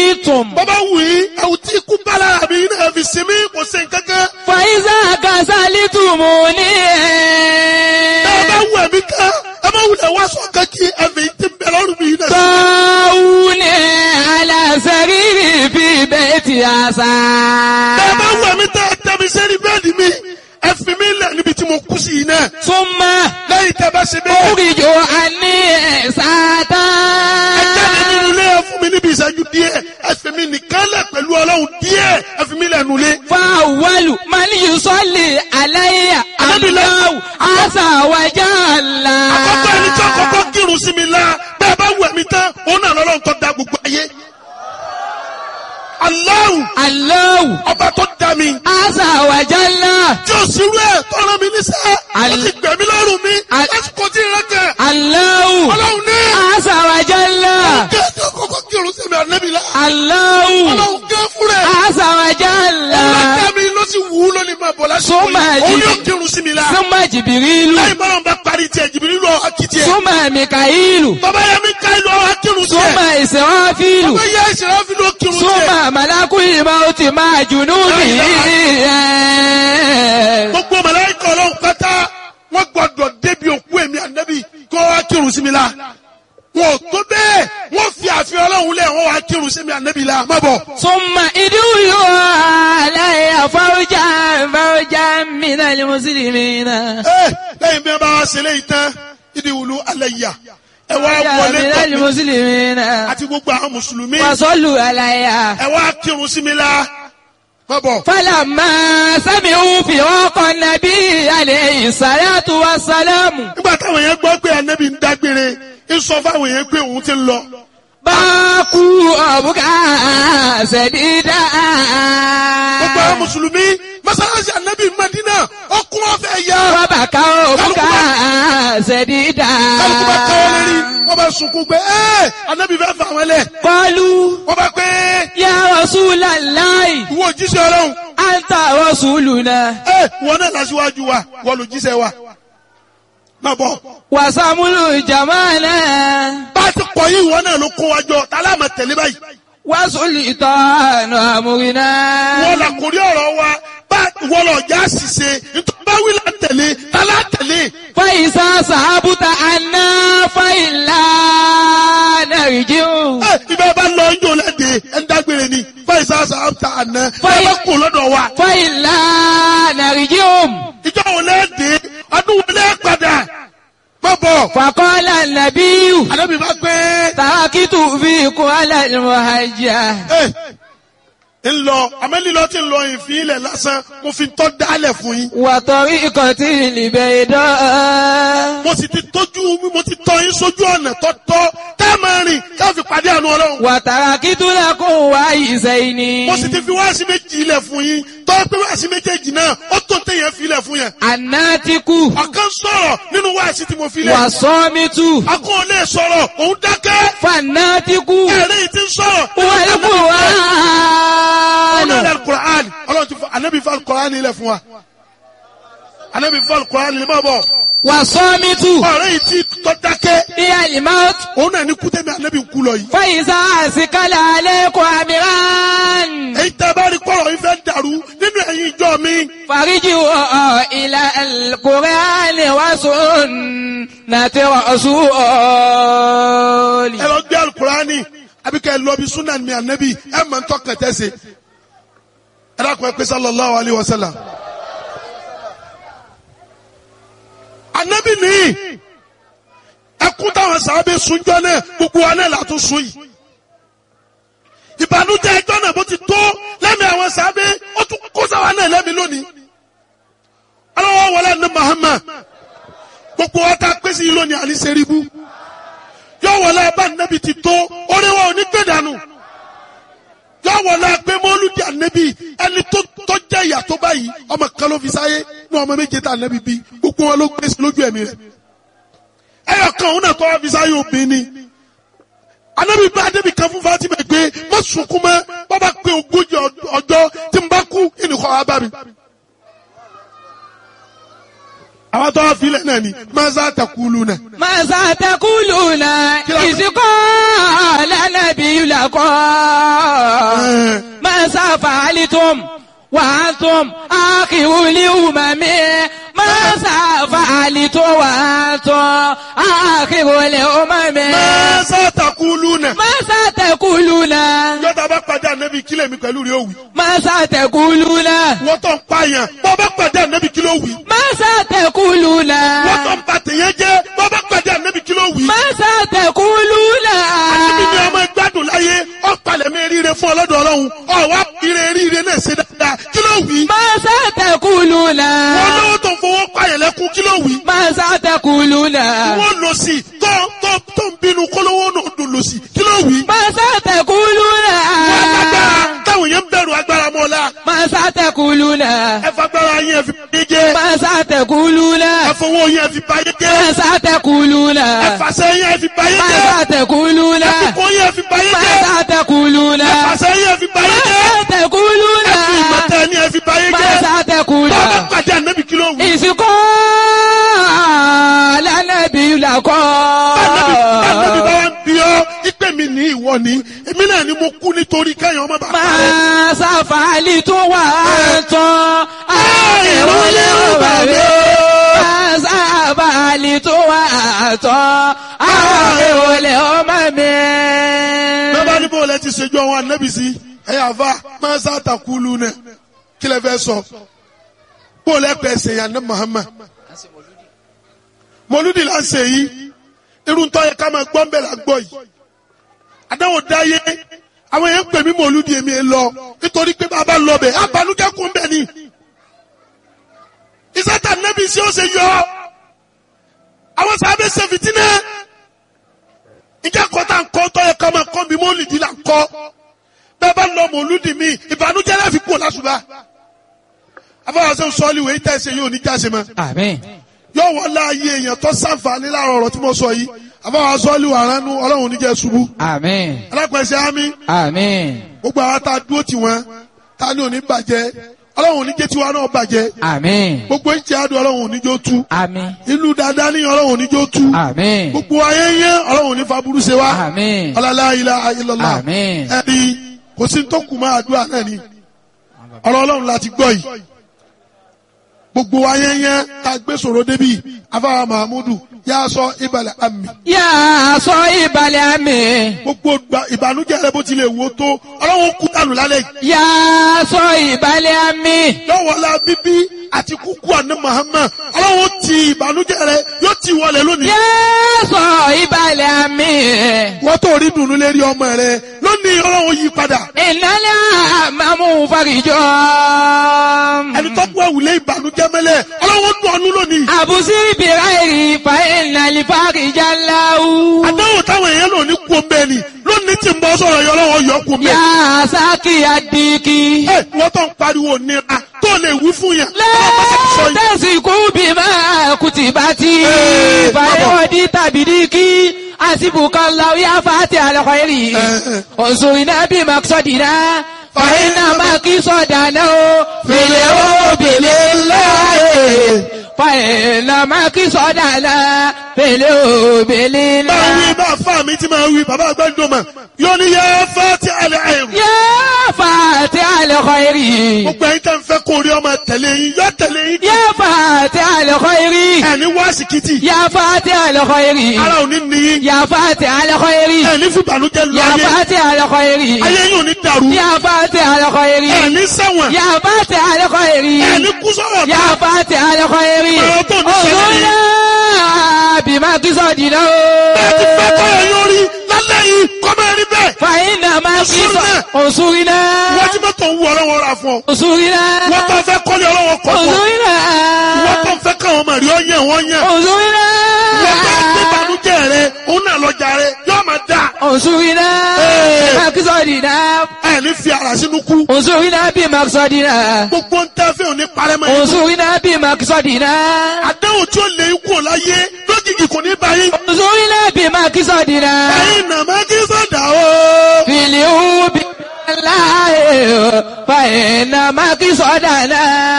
شئتم bọ́bá wù yín ẹ̀wù tí ikú bá lára mi náà fi sinmi kò sí nǹkankan. فإذا كسلتموني ẹ bá wù ẹ̀mí kan ẹ má wulẹ̀ wá sọ kankí ẹ̀mí tí ń bẹ lọ́rùn mi náà. طاوني على سريري في بيت عسى ẹ bá wù ẹ̀mí tẹ́ ẹ tẹ́ mi sẹ́ni bẹ́ẹ̀ni mi ẹ fi mi lẹ̀ níbi tí mo kú sí yìí náà. ثم lẹ́yìn tẹ́ bá ṣe bẹ́ẹ̀. أخرج عني ساعة ẹ jáde nínú ilé ẹ fún mi níbi ìṣẹ́jú díẹ̀ ẹ fi mi nìkan lẹ̀ pẹ̀lú ọlọ́run díẹ̀ ẹ fi mi lẹ̀ nulẹ̀. فأول من يصلي علي الله عز وجل àkọ́kọ́ ẹni tí àkọ́kọ́ kírun sí mi la bẹ́ẹ̀ bá wù ẹ̀mí tán òun náà lọ́lọ́run tó da gbogbo ayé. Allahu الله ọba tó da mi عز وجل tí o sì rú ẹ̀ tọ́ra mi níṣẹ́ ó Al- ti gbẹ̀mí lọ́rùn mi Al- lásìkò tí ìrẹ́ kẹ̀ الله ọlọ́run ní عز وجل kí ẹ tó kọ́kọ́ kírun sí mi ànábì la الله ọlọ́run gẹ́ fúnra ẹ̀ عز وجل ọlọ́dà mi ló sì wù ú lónìí máa bọ̀ lásìkò Súnmọ́ yìí ẹ̀jì. òun yóò kírun sí mi la ثم جبريل lẹ́yìn bọ́lá bá parí tiẹ̀ jìbìrì lọ akitì ẹ̀ ثم ميكائيل bàbá yẹn mi ká ìlú ọ̀hún akírun sí ثم ẹ̀ إسرافيل bàbá yẹn ìṣẹ̀lẹ̀ fi ló kírun sí ẹ̀ ثم ملك الموت مع جنوده gbogbo màláíkà ọlọ́run pátá wọ́n gbọ́dọ̀ débi òkú èmi ànábì kó wá kírun sí mi la wọn ò tó bẹ́ẹ̀ wọ́n fi àfihàn ọlọ́run lẹ̀ wọ́n wá kírun sí mi ànábì la má bọ̀. ثم ادعوا علي فوجا فوجا من المسلمين ẹ lẹ́yìn bí wọ́n bá wá ṣe léyìí tán ìdí wùlú alẹ́ yà ẹ wá فوجا wọlé من tọ̀ mí المسلمين àti gbogbo àwọn mùsùlùmí وصلوا علي ẹ wá kírun sí mi la má bọ̀. فلما سمعوا فراق النبي عليه الصلاة والسلام nígbà táwọn yẹn gbọ́ pé ànábì ń dágbére ń sọ fáwọn yẹn pé òun ti ń lọ. باكوا أبكى سديدا gbogbo àwọn mùsùlùmí mọ́sálásí ànábì Mádínà ọkùn ọ̀fẹ́ yá. وبكوا أبكى سديدا kálukú bá káwọ́ lérí wọ́n bá sunkún pé ẹ́ ànábì fẹ́ fà wọ́n lẹ̀. قالوا wọ́n bá pé يا رسول الله ìwọ òjíṣẹ́ ọlọ́run أنت رسولنا ẹ́ wọ́n náà lásìwájú wa wọ́n lò jíṣẹ́ wa. má bọ̀ وسمل جمالنا bá a ti kọ̀ yí ìwọ náà ló kó wa jọ tá a láàmà tẹ̀lé báyìí. وسلطان أمرنا wọ́n là kórí ọ̀rọ̀ wa bá wọ́n lọ já ṣìṣe nítorí bá wí là ń tẹ̀lé tá a lá tẹ̀lé. فإذا صحبت عنا فإلا نرجع ẹ ibẹ̀ bá lọ ń jò lẹ́dẹ̀ẹ́ ẹ̀ ń dágbére ni fáìsà sàmta àná ẹ Fáì- bá kù lọ́dọ̀ wa. فإلا نرجع ìjọ wo lẹ́dẹ̀ẹ́ ọdún wo lẹ́ padà má bọ̀. فقال النبي àdébí bá pé تركت فيكم على المهجة ẹ ń lọ àmẹ́lílọ tí ń lọ ìfín ilẹ̀ lásán mo fi tọ́ dálẹ̀ fún yín. وطريقة البيضاء mo sì ti tójú mo ti tọ́ yín sójú ọ̀nà tọ́tọ́ tá a máa rìn ká fi pàdé àánú ọlọ́run. وتركت لكم وعيسين mo sì ti fi wáàsí méjì ilẹ̀ fún yín tọ́ pé wáàsí méjèèjì náà ó tó téèyàn fi ilẹ̀ fún yẹn. الناتك ọ̀kan sọ̀rọ̀ nínú wáàsí tí mo fi lẹ̀. والصامت akọ́ ò lè sọ̀rọ̀ òun dákẹ́. فالناتك ẹ̀rẹ́ yìí ti ń sọ̀rọ̀. والقرآن ọ̀nà alukur'an ọlọ́run ti fọ anabi fọ alukur'an ilẹ̀ fún wa. anabi fọ alukur'an ilẹ̀ máa bọ̀. والصامت ọ̀rẹ́ yìí ti tọ́ dákẹ́. هي الموت òun náà ní kútẹ́mi anabi kú lọ yìí. فإذا أسكل عليكم أمران èyí tẹ́ bá rí kọ́rọ̀ yìí fẹ́ dàrú nínú ẹ̀yin ìjọ mi. فرجعوا إلى القرآن وسنة رسول ẹ lọ gbé alukur'ani àbí kẹ́ ẹ lọ bí sunan mi anabi ẹ mọ̀ ntọ́ kẹtẹ́ se. ẹ dákun ẹ pé sallallahu alayhi wa sallam. anabi nìyí ẹkún táwọn sábẹ́ sunjọ́ náà gbogbo wa náà látún sun yìí. ìbànújẹ́ ẹjọ́ náà bó ti tó lẹ́mìí àwọn sábẹ́ ó tún kó sáwa náà lẹ́mìí lónìí. aláwọ̀ wọlé ní Muhammad gbogbo wa ta pèsè yìí lónìí àní sẹ́ríbù yóò wọlé abá nẹ́bi ti tó orí wa ò ní gbé dànù yóò wọlé pé mọ́lúdì ànẹ́bi ẹni tó tó jẹ́ ìyà tó báyìí ọmọ kan ló fi sáyé ní ọmọ méje tá ànẹ́bi bí gbogbo wọn ló gbé sí lójú ẹ̀mí rẹ̀ ẹyọ kan òun náà tó wá fi sáyé obìnrin ni ànẹ́bi bá ànẹ́bi kan fún Fatima pé má sunkún mọ́ bàbá pé ogójì ọjọ́ tí n bá kú ìnìkọ́ wa bá mi. àwọn tó wá filẹ̀ náà ni maza takulu náà. ماذا تقولون إذ قال النبي لكم ماذا فعلتم وأنتم آخر الأمم ماذا فعلتم وأنتم آخر الأمم maza takulu náà. ماذا تقولون yọta bá pàdé ànábì kílẹ̀ mi pẹ̀lú rẹ̀ ó wí. ماذا تقولون wọ́n tó ń pààyàn bọ́ bá pàdé ànábì kí ló wí. ماذا تقولون wọ́n tó ń ba tèèyàn jẹ́ bọ́ bá pàdé ànábì kí ló wí. ماذا تقولون ànábì ni ọmọ ìgbádùn láyé ọ̀pàlẹ̀ mi ríire fún ọlọ́dọ̀ ọlọ́run ọ̀wá ire ríire náà ṣe dáadáa kí ló wí. ماذا تقولون wọ́n lówó tó ń fowó pààyàn lẹ́kún kí ló wí. ماذا تقولون wọ́n lọ sí tó tó tó ń bínú kólówó náà dùn lọ sí kí ló wí. ماذا تقولون wọ́n lágbára táwọn yẹn ń bẹ̀rù agbára mọ́ la ماذا تقولون ẹ fagbára yẹn fi báyé jẹ́ ماذا تقولون ẹ fowó yẹn fi báyé jẹ́ ماذا تقولون ẹ fàṣẹ yẹn fi báyé jẹ́ ماذا تقولون ẹ fipò yẹn fi báyé jẹ́ ماذا تقولون ẹ fàṣẹ yẹn fi báyé jẹ́ ماذا تقولون ẹ fi ìmọ̀tẹ́ ni ẹ fi báyé jẹ́ ماذا تقولون bàbá pàdé ànábì kí ló wí. إذ قال النبي لكم Ànábì bá wá ń bí ọ́ ipe mi ní ìwọ ni èmi náà ni mo kú nítorí kẹ́yìn ọmọ bàbá rẹ̀. máa ṣàfàlì tó wà tán àìrólé òbàbí máa ṣàfàlì tó wà tán àìrólé ọmọ mi. bẹ́ẹ̀ bá ní bó lẹ ti ṣèjú àwọn ànábì sí ẹ̀yà àfa máa sá àtàkùlù náà kí lẹ fẹ́ sọ bó lẹ pẹ́ ṣe yàn ní Muhammad mọlúdì là ń ṣe yìí irun tó yẹ ká máa gbọ́ ń bẹ̀ là ń gbọ́ yìí àdáwò dáyé àwọn yẹn ń pè mí mọlúdì èmi ẹ lọ nítorí pé bàbá lọ bẹ̀ abanújẹ́ kún bẹ̀ ni ìsátà nẹ́bí sí ó ṣe yọ àwọn sábẹ́ ṣe fìtínẹ́ ìjẹ́ kọ́tà ń kọ́ tó yẹ ká máa kọ́ mi mọ́lìdì là ń kọ́ bẹ́ẹ̀ bá lọ mọ̀lúdì mi ìbànújẹ́ láfi kú lásùbà afọwọ́sẹ́ sọ́ọ́lì wèé tẹ̀sẹ̀ yóò ní jáse mọ́ àmín. yóò wọ́n láàyè èèyàn tó sàǹfààní láàrọ̀ ọ̀rọ̀ tí mo sọ yìí afọwọ́sẹ́ sọ́ọ́lì wà ránú ọlọ́run níjẹ́ ṣubú àmín. alápẹ̀sẹ̀ ámì àmín. gbogbo àwọn tá a dúró tì wọ́n tá a ní òní bàjẹ́ ọlọ́run oníjẹ́ tiwa náà bàjẹ́ àmín. gbogbo ìjẹ́ àdùn ọlọ́run oníjó tú àmín. ìlú dáadáa ní ọlọ́run oníjó tú àmín. gbogbo ayé yẹn ọlọ́run oní faburú ṣe wá àmín. ọlọ́lá ilaha illallah àmín. ẹni kò sí tó kù máa àdúrà náà ni ọ̀rọ̀ ọlọ́run láti gbọ́ yìí gbogbo ayé yẹn tá a gbé sọ̀rọ̀ débi afáwa mahamudu yà sọ ìbàlẹ̀ àmì yà á sọ ìbàlẹ̀ àmì. gbogbo gba- ìbànújẹ́ rẹ bó tilẹ̀ wò tó ọlọ́run kú dànù lálẹ́ yìí yà á sọ ìbàlẹ̀ àmì. lọ́wọ́lá bíbí àti kúkú àná Muhammad ọlọ́run ti ìbànújẹ́ rẹ yóò ti wọlé lónìí. yà á sọ ìbàlẹ̀ àmì. wọ́n tó rí dùnú lérí ọmọ rẹ lónìí ọlọ́run yí padà. ìnálẹ́ àmàmú farijọ́. ẹni tó kú ẹ̀wùlé ìbànújẹ́ mẹ́lẹ̀ ọlọ́run dùn ọ́nú lónìí. àbùsí bìráìrì fa ìnàlí farijá láwù. àdáwò táwọn èèyàn lò ní kú omi ẹni lónìí tí ń bọ́ sọ̀rọ̀ yọ ọlọ́run yọ kú omi yà ẹni. á sákì àdìkì. ẹ wọ́n tó ń pariwo nira tó lè wí fún yàn. ọlọ́run bá ti sọ yìí. lẹ́tẹ̀sìkú bí máa kùtì bá ti. Ee, fàyẹ̀wọ̀dì tàbí díkì. àsìbùkọ́ làwọn yà fàtí àlọ́kọ̀ yìí. Ee. òṣùwìnà bí màkìsọ̀dìnà. fàyẹ̀nà màkìsọ̀dànà o. fìlẹ̀ o bìlẹ̀ láàyè. fàyẹ̀nà màkìsọ̀dànà. fìlẹ̀ o bìlẹ̀ máa wí láàyè. bá fà mí tí máa wí bàbá àgbẹ̀dọ̀mọ̀ yóò ní yẹ fẹ́ ti àlẹ́ àìrù. yà fàtí àlọ́kọ̀ yìí. gbogbo ẹ̀yin tẹ́ ń fẹ́ kó rí ọmọ tẹ̀lé yín yọ tẹ̀lé yín. yà fàtí àlọ́kọ̀ yìí. ẹni wá síkìtì yà fàtí àlọ́kọ̀ yìí. ara ò ní ní yín. يا فاتح الخير ẹni fún ìbànújẹ́ lọ يا ayé فاتح الخير ayé yóò ní dàrú. يا فاتح الخير ẹni ṣẹ̀wọ̀n يا فاتح الخير ẹni kú sọ̀rọ̀ يا فاتح الخير Ọ̀rọ̀ tó ní sẹ́yìn. انظرنا بما قصدنا bẹ́ẹ̀ ti fẹ́ kọ́ ẹ̀ yóò rí lálẹ́ yìí kọ́ máa rí bẹ́ẹ̀. فإنما قصد انصرنا wọ́n ti mọ́tò ń wọ ọlọ́wọ́ ra fún ọ. انصرنا wọ́n tó fẹ́ kọ́lé ọlọ́wọ́ kọ́ fún ọ. انصرنا wọ́n tó fẹ́ káwọn ọmọ rí ọyàn wọ́n yàn. انصرنا wọ́n tó gbé ìbànújẹ́ rẹ òun náà lọ́jà rẹ yóò máa dà. انصرنا بما قصدنا ẹni fi ara sínú kú. انصرنا بما قصدنا gbogbo ń tẹ́ fẹ́ òní parẹ́ mọ́ yín. انصرنا بمقصدنا àdéhùn tí ó lè kú ọ̀ láyé lójijì kò ní bá yín. انصرنا بمقصدنا ẹ̀yin nàmá kí sọ̀dà o. في اليوم بالله فإن مقصدنا